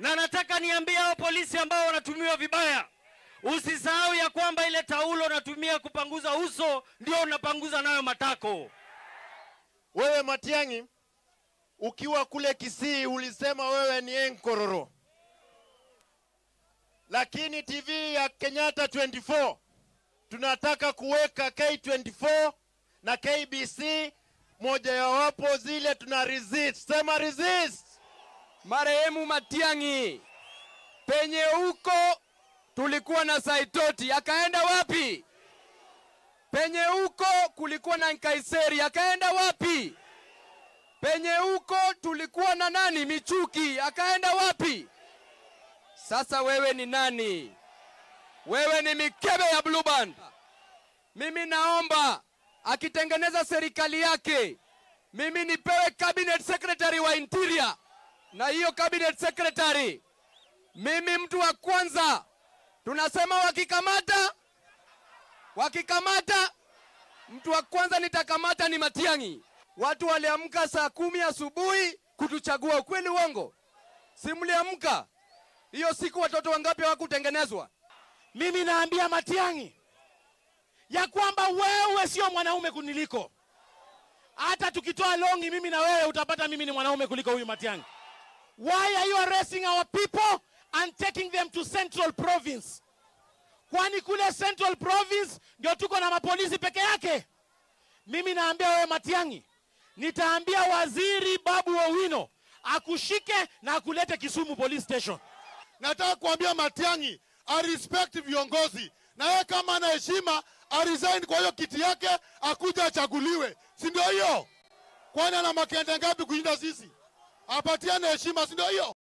Na nataka niambie hao polisi ambao wanatumiwa vibaya, usisahau ya kwamba ile taulo unatumia kupanguza uso ndio unapanguza nayo matako. Wewe Matiang'i, ukiwa kule Kisii ulisema wewe ni enkororo, lakini TV ya Kenyatta 24 tunataka kuweka K24 na KBC moja ya wapo zile tuna resist. Sema resist. Marehemu Matiang'i, penye huko tulikuwa na Saitoti, akaenda wapi? Penye huko kulikuwa na Nkaiseri, akaenda wapi? Penye huko tulikuwa na nani? Michuki, akaenda wapi? Sasa wewe ni nani? Wewe ni mikebe ya Blue Band. Mimi naomba akitengeneza serikali yake, mimi nipewe cabinet secretary wa interior, na hiyo cabinet secretary, mimi mtu wa kwanza tunasema wakikamata, wakikamata, mtu wa kwanza nitakamata ni Matiang'i. Watu waliamka saa kumi asubuhi kutuchagua, ukweli uongo? Si mliamka hiyo siku? Watoto wangapi hawakutengenezwa? Mimi naambia Matiang'i ya kwamba wewe sio mwanaume kuniliko. Hata tukitoa longi mimi na wewe utapata mimi ni mwanaume kuliko huyu Matiang'i. Why are you arresting our people and taking them to Central Province? Kwani kule Central Province ndio tuko na mapolisi peke yake? Mimi naambia wewe Matiang'i, nitaambia waziri Babu Owino akushike na akulete Kisumu Police Station. Nataka kuambia Matiang'i arespect viongozi, na yeye kama ana heshima aresign kwa hiyo kiti yake, akuja achaguliwe, si ndio hiyo? Kwani ana makende ngapi kushinda sisi? Apatiane heshima, si ndio hiyo?